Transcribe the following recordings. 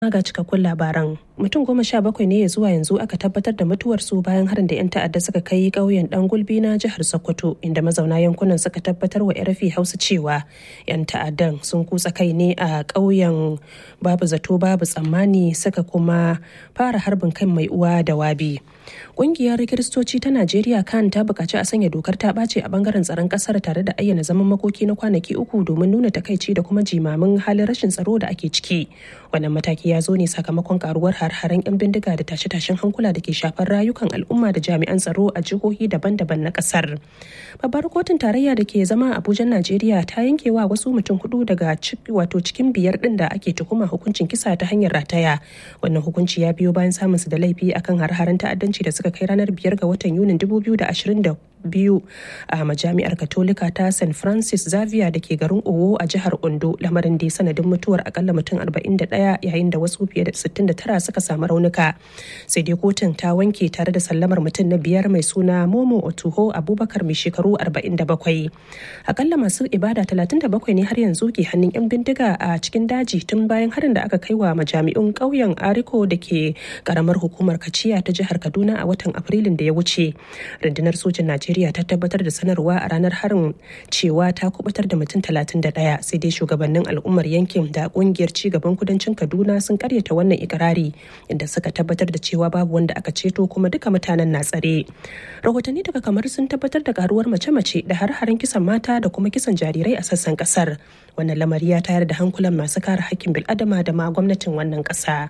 ga cikakkun labaran mutum goma sha bakwai ne ya zuwa yanzu aka tabbatar da mutuwarsu bayan harin da 'yan ta'adda suka kai ƙauyen dan gulbi na jihar sokoto inda mazauna yankunan suka tabbatar wa rfi hausa cewa 'yan ta'addan sun kutsa kai ne a ƙauyen babu zato babu tsammani suka kuma fara harbin kan mai uwa da wabi ƙungiyar kiristoci ta najeriya kan ta buƙaci a sanya dokar ta ɓace a bangaren tsaron ƙasar tare da ayyana zaman makoki na kwanaki uku domin nuna takaici da kuma jimamin halin rashin tsaro da ake ciki wannan mataki ya zo ne sakamakon karuwar har-haren 'yan bindiga da tashe-tashen hankula da ke shafar rayukan al'umma da jami'an tsaro a jihohi daban-daban na kasar babbar kotun tarayya da ke zama abuja najeriya ta yanke wa wasu mutum hudu daga wato cikin biyar din da ake tuhuma hukuncin kisa ta hanyar rataya wannan hukunci ya biyo bayan samun su da laifi akan har-haren ta'addanci da suka kai ranar biyar ga watan yunin 2020 biyu a majami'ar katolika ta st francis xavier da ke garin owo a jihar ondo lamarin da ya sanadin mutuwar akalla mutum 41 yayin da wasu fiye da 69 suka samu raunuka sai dai kotun ta wanke tare da sallamar mutum na biyar mai suna momo otuho abubakar mai shekaru 47 akalla masu ibada 37 ne har yanzu ke hannun 'yan bindiga a cikin daji tun bayan harin da aka kai wa majami'un ƙauyen ariko da ke karamar hukumar kaciya ta jihar kaduna a watan afrilun da ya wuce rundunar sojin najeriya Najeriya ta tabbatar da sanarwa a ranar harin cewa ta kubutar da mutum 31 sai dai shugabannin al'ummar yankin da kungiyar cigaban kudancin Kaduna sun karyata wannan ikirari inda suka tabbatar da cewa babu wanda aka ceto kuma duka mutanen na tsare. Rahotanni daga kamar sun tabbatar da karuwar mace-mace da har-haren kisan mata da kuma kisan jarirai a sassan kasar. Wannan lamari ya tayar da hankulan masu kare hakkin bil'adama da ma gwamnatin wannan ƙasa.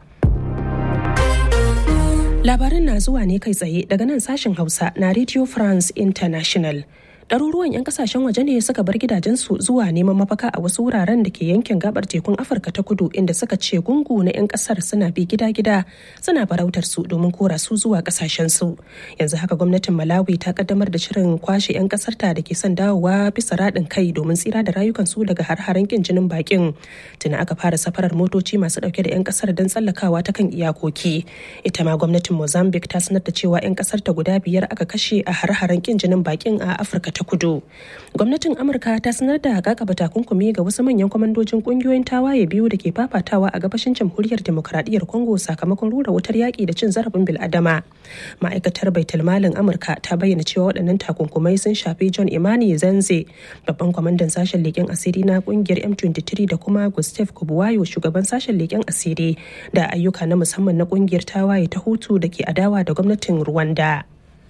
Labarin na zuwa ne kai tsaye daga nan sashen Hausa na Radio France International. ɗaruruwan 'yan kasashen waje ne suka bar gidajensu zuwa neman mafaka a wasu wuraren da ke yankin gabar tekun afirka ta kudu inda suka ce gungu na 'yan kasar suna bi gida-gida suna farautar su domin kora su zuwa kasashen su yanzu haka gwamnatin malawi ta kaddamar da shirin kwashe 'yan kasar ta da ke son dawowa bisa raɗin kai domin tsira da rayukan su daga har-haren kin jinin bakin tuna aka fara safarar motoci masu dauke da 'yan kasar don tsallakawa ta kan iyakoki ita ma gwamnatin mozambique ta sanar da cewa 'yan kasar ta guda biyar aka kashe a har-haren kin jinin bakin a afirka ta ta kudu gwamnatin amurka ta sanar da kakaba takunkumi ga wasu manyan kwamandojin kungiyoyin tawaye biyu da ke fafatawa a gabashin jamhuriyar demokradiyyar congo sakamakon rura wutar yaƙi da cin zarafin bil'adama ma'aikatar baitul malin amurka ta bayyana cewa waɗannan takunkumai sun shafi john imani zanze babban kwamandan sashen leƙen asiri na kungiyar m23 da kuma gustav kubuwayo shugaban sashen leƙen asiri da ayyuka na musamman na kungiyar tawaye ta hutu da ke adawa da gwamnatin rwanda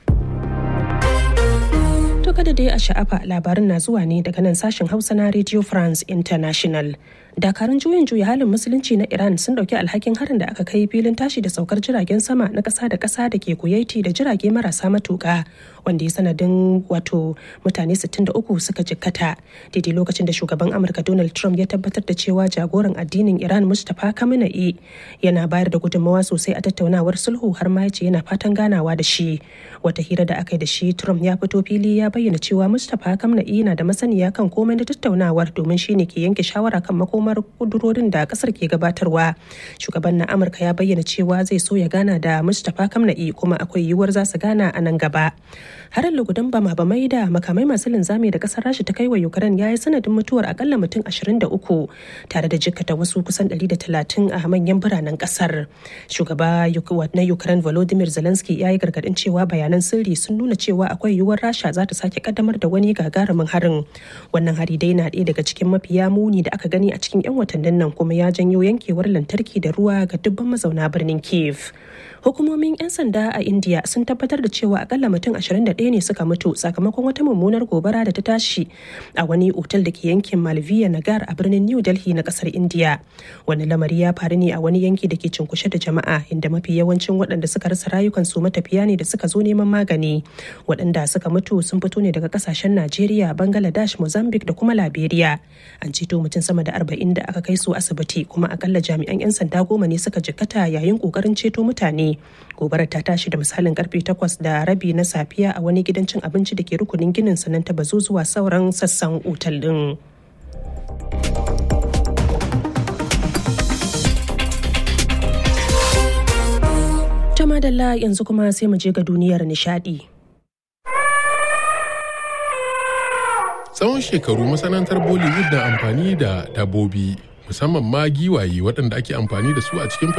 To kada dai a sha'afa labarin na zuwa ne daga nan sashen Hausa na Radio France International. Dakarun juyin juya halin musulunci na Iran sun dauki alhakin harin da aka kai filin tashi da saukar jiragen sama na kasa da kasa da ke Kuwaiti da jirage marasa matuka wanda ya sanadin wato mutane 63 suka jikkata daidai lokacin da shugaban Amurka Donald Trump ya tabbatar da cewa jagoran addinin Iran Mustapha Khamenei yana bayar da gudunmawa sosai a tattaunawar sulhu har ma ya ce yana fatan ganawa da shi. Wata hira da aka yi da shi Trump ya fito fili ya bayyana cewa Mustapha Khamenei na da masaniya kan komai da tattaunawar domin shine ke yanke shawara kan makomar kudurorin da kasar ke gabatarwa. Shugaban na Amurka ya bayyana cewa zai so ya gana da Mustapha Khamenei kuma akwai yiwuwar za su gana a nan gaba. Harin lugudan bama bamai da makamai masu linzami da kasar Rasha ta kai wa Ukraine ya yi sanadin mutuwar akalla mutum 23 tare da jikkata wasu kusan 130 a manyan biranen kasar. Shugaba na Ukraine Volodymyr Zelensky ya yi gargadin cewa bayanan sirri sun nuna cewa akwai yiwuwar Rasha za ta sake kaddamar da wani gagarumin harin. Wannan hari dai na ɗaya daga cikin mafiya muni da aka gani a cikin 'yan watannin nan kuma ya janyo yankewar lantarki da ruwa ga dubban mazauna birnin Kiev. Hukumomin 'yan sanda a India sun tabbatar da cewa akalla mutum 21 ne suka mutu sakamakon wata mummunar gobara da ta tashi a wani otal da ke yankin Malviya Nagar a birnin New Delhi na kasar India. Wani lamari ya faru ne a wani yanki da ke cunkushe da jama'a inda mafi yawancin waɗanda suka rasa rayukansu matafiya ne da suka zo neman magani. Waɗanda suka mutu sun fito ne daga kasashen Najeriya, Bangladesh, Mozambique da kuma Liberia. An ceto mutum sama da 40 da aka kai su asibiti kuma akalla jami'an 'yan sanda goma ne suka jikkata yayin kokarin ceto mutane. Gobarar ta tashi da misalin karfe 8 da rabi na safiya a wani gidan cin abinci da ke rukunin ginin sanan ta bazu zuwa sauran sassan otal din. Ta madalla yanzu kuma sai mu je ga duniyar nishadi. Tsawon shekaru masana'antar Bollywood na amfani da dabobi musamman ma giwaye waɗanda ake amfani da su a cikin